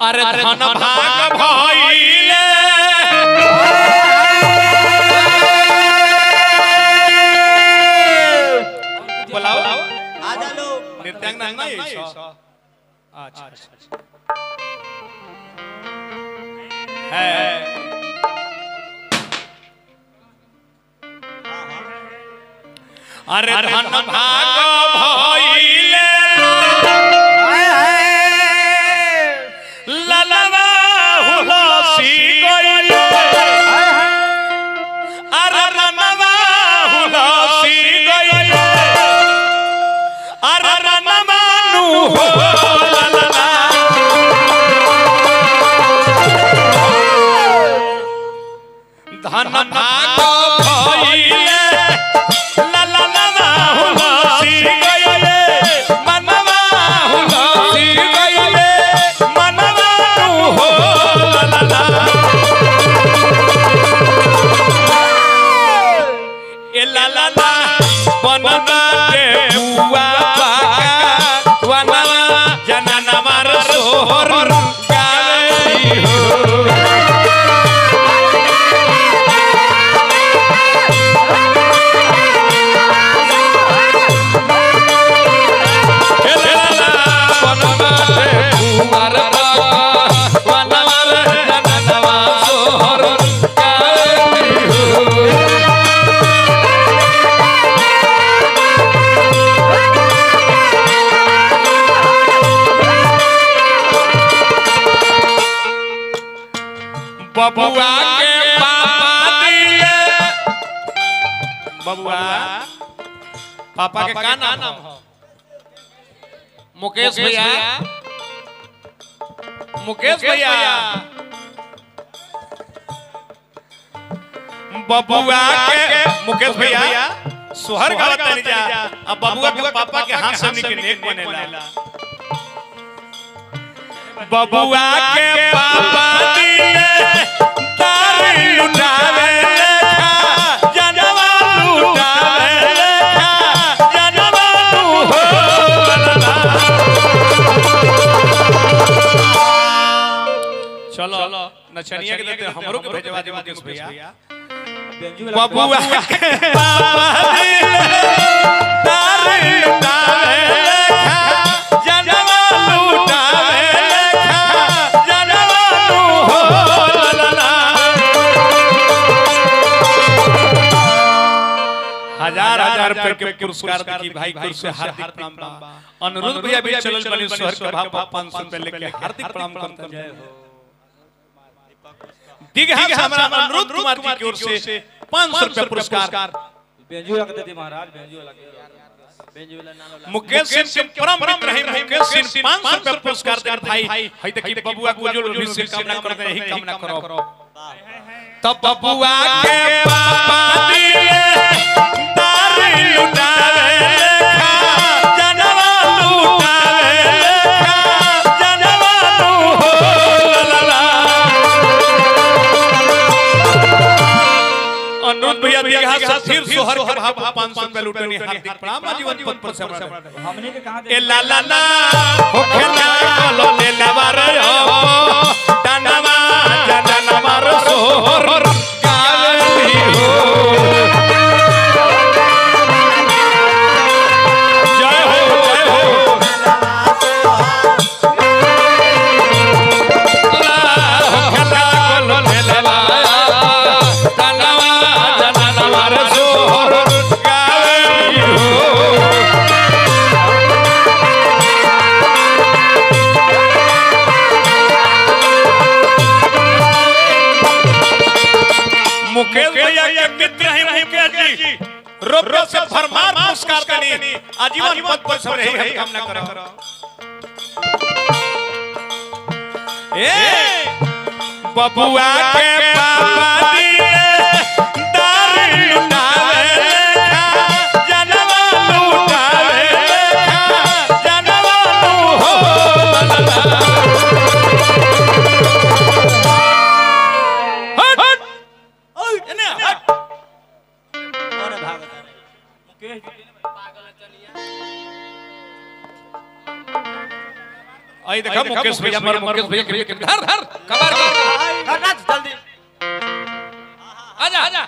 अरे धन भाग भइले बोलाओ आजा लोग नृत्यांगना नहीं है इसो? अच्छा अच्छा अच्छा। है अरे धन भाग भइले ललवा हुलसी गइले अरे रनवा हुलसी गइले अरे रनवा नु हो ललला धन भाग भइले लललवा हुलसी गइले मनवा हुलसी गइले मनवा नु हो ललला ए ला ला ला बनना के बुआ पाका वना जनना मार सोहर गाई हो ए ला ला बनना के बुआ पाका वना जनना मार सोहर गाई हो बबुआ के पापा दिए बबुआ पापा के का नाम हो मुकेश भैया मुकेश भैया बबुआ के मुकेश भैया सोहर गावत नहीं जा अब बबुआ के पापा के हाथ से निकल नेक बनेला बबुआ के पापा दिए तारी लुटावे लेखा जनवा लुटावे लेखा जनवा लु हो ललला। चलो नचनिया के देते हमरो के भेजवा दे मुकेश भैया बबुआ के पापा दिए तारी लुटावे लेखा जनवा लुटावे लेखा जनवा लु हो ललला। हजार हजार रुपए के पुरस्कार की भाई गुरु से हार्दिक प्रणाम बा अनुरोध भैया भी चलल बनी शहर के भाव पाँच सौ रुपए लेके हार्दिक प्रणाम करता जय हो दीघा से हमारा अनुरोध कुमार जी की ओर से पाँच सौ रुपए पुरस्कार बेंजू लगा देते महाराज बेंजू लगा बेंजू वाला नाम लगा मुकेश सिंह के परम मित्र रहे मुकेश सिंह पाँच सौ रुपए पुरस्कार दे भाई है देखिए बबुआ को जो भी से कामना करते हैं यही कामना करो तब बबुआ के पापा दिए तारी लुटावे लेखा जनवा लुटावे लेखा जनवा लु हो ललला अनुरोध भैया दीघा से फिर सोहर के भाव पाँच सौ रुपए लुटनी हार्दिक प्रणाम आजीवन पद पर से हमारा हमने के कहां ए ला ला ला हो खेला लो ले ला बार हो टनवा जनन मार सोहर गावली हो जय हो जय हो ला हो खेला लो ले ला बार टनवा जनन मार सोहर गावली हो मुकेश भैया के मित्र हैं मुकेश जी रोप्यो से भरमार पुरस्कार देनी आजीवन पद पर सब रही हम कामना करो ए बबुआ के पापा दिए दारी लुटावे लेखा जनवा लुटावे लेखा जनवा लु हो ललला। हट हट एने हट और भाग मुकेश जी आई देखा मुकेश भैया मर मुकेश भैया के के धर धर कबार कर करना जल्दी आजा आजा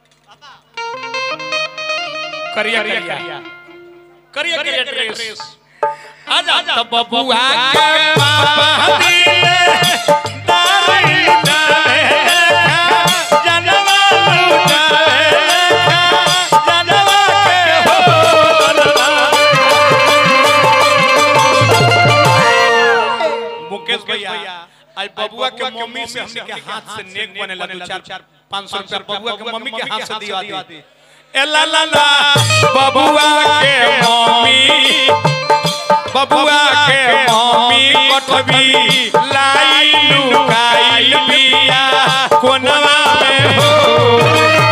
करिया करिया करिया करिया ड्रेस आजा तब बबुआ के पापा दिले दाई डाले जनवा लुटाए जनवा के हो मुकेश भैया आज बबुआ के मम्मी से हमने के हाथ से नेक बनेला दो चार पाँच सौ रुपया बबुआ के मम्मी के हाथ से दिया दी ए ला ला ला बबुआ के मम्मी बबुआ के मम्मी कटबी लाई लुकाइल बिया कोनवा में हो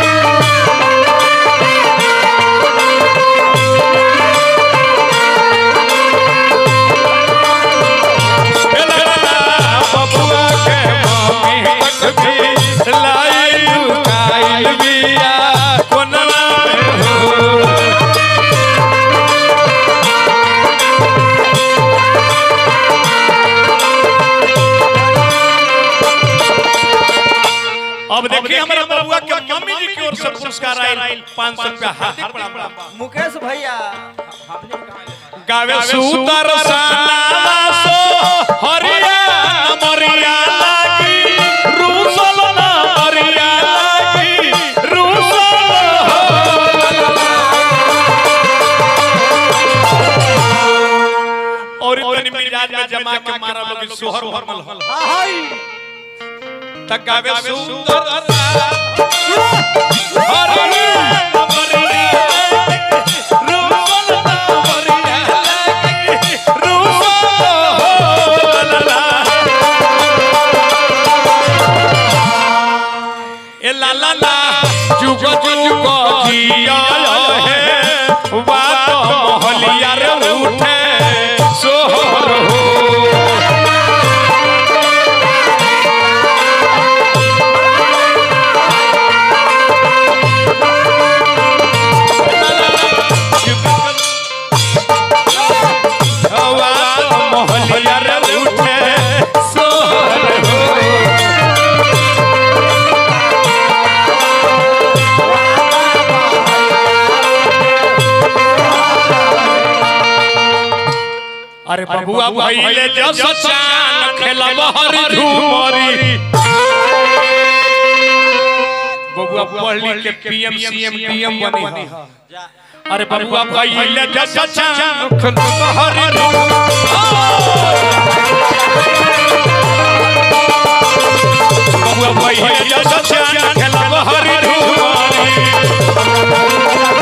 ए ला ला ला बबुआ के मम्मी कटबी लाई लुकाइल बिया कोनवा में हो अब देखिए हमारा बबुआ के मम्मी जी की ओर से पुरस्कार आयल पाँच सौ रुपया हार्दिक प्रणाम मुकेश भैया गावे सुतर सनावा सो हरिया मरिया लागी रूसल ना मरिया लागी रूसल और तनी मिजाज में जमा के मारा लोग सोहर भरमल हल हाय तक गावे सुंदर हरिया मरिया रूसल ना मरिया लागी रूसल ला ए ला ला ला जुग जुग जिया है बात मोहलिया रे उठे सोहर हो बात मोहलिया रे उठे सोहर हो अरे बबुआ भइले जस चान खेलब हर झूमरी बबुआ पढ़ लिख के पीएम सीएम डीएम बनी ह जा अरे बबुआ भइले जस चान खेलब हर बबुआ भइले जस चान खेलब हर झूमरी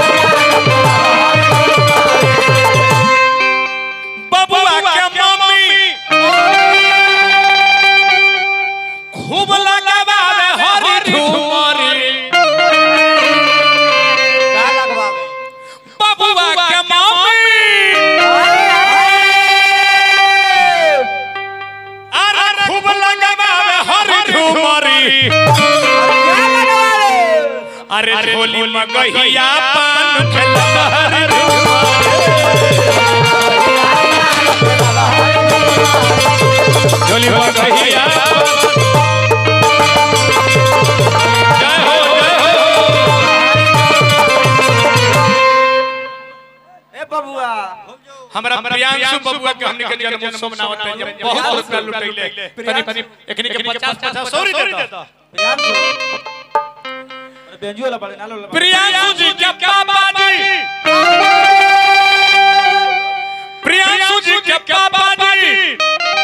बबुआ के मम्मी खूब लगावे हरी झूमरी का लगवावे बबुआ के मम्मी अरे खूब लगावे हरी झूमरी क्या लगवावे अरे झोली मगहिया पान खेलत हरी झूमरी झोली मगहिया जय हो जय हो ए बबुआ हमरा प्रियांशु बबुआ के हमनी के जन्म उत्सव मनावत है जब बहुत रुपया लुटैले तनी तनी एकनी के 50 50 सॉरी देता प्रियांशु अरे बेंजू वाला बड़े नालो वाला प्रियांशु जी के पापा जी प्रियांशु जी के पापा जी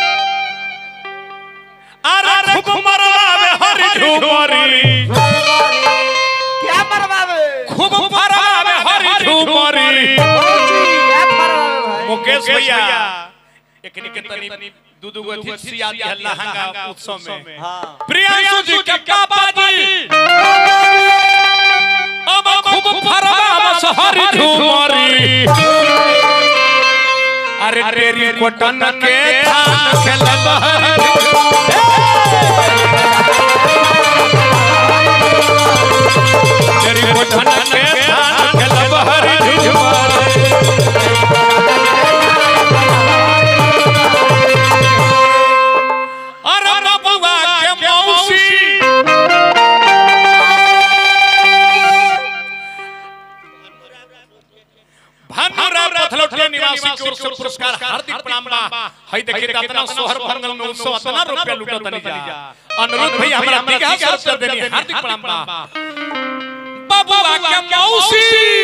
अरे खूब मरवावे हरी झूमरी क्या मरवावे खूब फरवावे हरी झूमरी फौजी क्या मरवावे भाई मुकेश भैया एकनी के तनी दू दू गो अतिथि आदि है लहंगा उत्सव में हां प्रियांशु जी के पापा जी अब खूब फरवा हरी झूमरी अरे तेरी कोटन के थान खेलब तेरी कोटन के थान खेलब हरी झूमरी हई देखिए त इतना सोहर भंगल में उत्सव इतना रुपया लूटा तनी जा अनुरोध भैया हमरा बिगहा से उत्तर देनी हार्दिक प्रणाम बा बबुआ के मौसी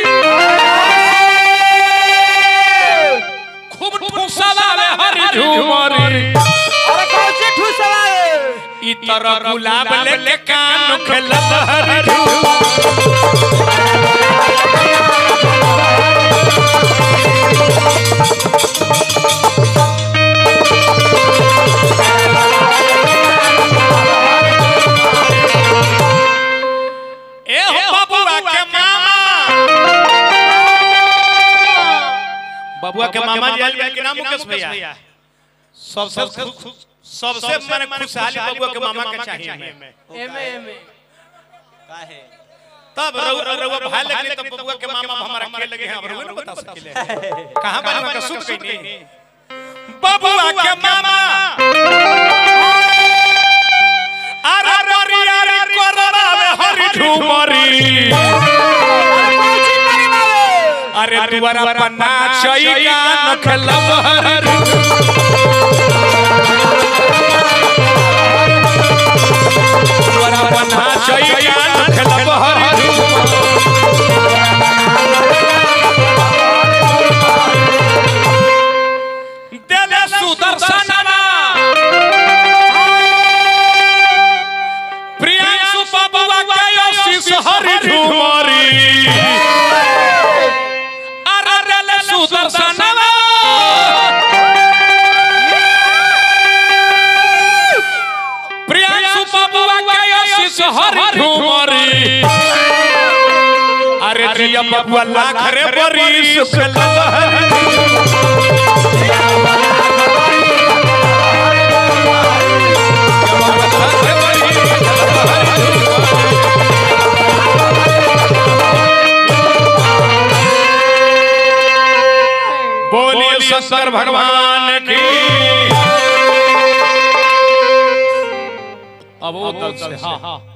खूब ठुसलावे हरि झूमरी अरे कौची ठुसवाए ई तरह गुलाब लेके कान खेलत हरि झूमरी ए हो बबुआ के मामा बबुआ के मामा जी आइल के नाम मुकेश भैया सबसे खु- सबसे माने खुशहाली बबुआ के मामा के चाहिए हमें एमे एमे काहे तब रउआ रउआ भाई लगे तब बबुआ के मामा हमारा के लगे हैं अब रउआ ना बता सकिले कहां बना का सुख कइनी बबुआ के मामा अरे ररिया रे कररावे हरि झूमरी अरे दुआरा पन्ना चैया नखलब हरि दुआरा पन्ना चैया नखलब हरि देले सुदर्शनना प्रियांशु बबुआ के आशीष हरि झूमरी अरे देले सुदर्शनना प्रियांशु बबुआ के आशीष हरि झूमरी अरे जिया बबुआ लाख रे बरी सुख लहरी बोलिए शंकर भगवान की अब वो दल से हाँ हाँ